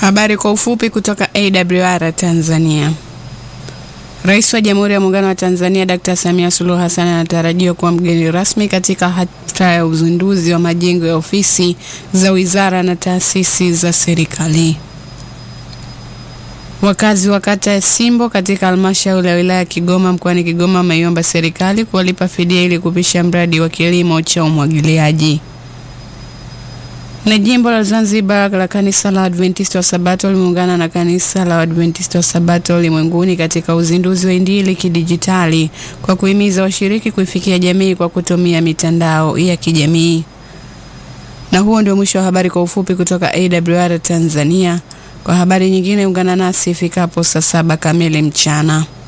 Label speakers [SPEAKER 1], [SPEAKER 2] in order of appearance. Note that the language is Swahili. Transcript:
[SPEAKER 1] Habari kwa ufupi kutoka AWR Tanzania. Rais wa Jamhuri ya Muungano wa Tanzania Dr. Samia Suluhu Hassan anatarajiwa kuwa mgeni rasmi katika hafla ya uzinduzi wa majengo ya ofisi za wizara na taasisi za serikali. Wakazi wa kata ya Simbo katika halmashauri ya wilaya ya Kigoma mkoani Kigoma wameiomba serikali kuwalipa fidia ili kupisha mradi wa kilimo cha umwagiliaji. Na jimbo la Zanzibar la kanisa la Adventista wa Sabato limeungana na kanisa la Adventista wa Sabato ulimwenguni katika uzinduzi wa Injili kidijitali kwa kuhimiza washiriki kuifikia jamii kwa kutumia mitandao ya kijamii. Na huo ndio mwisho wa habari kwa ufupi kutoka AWR Tanzania. Kwa habari nyingine ungana nasi ifikapo saa saba kamili mchana.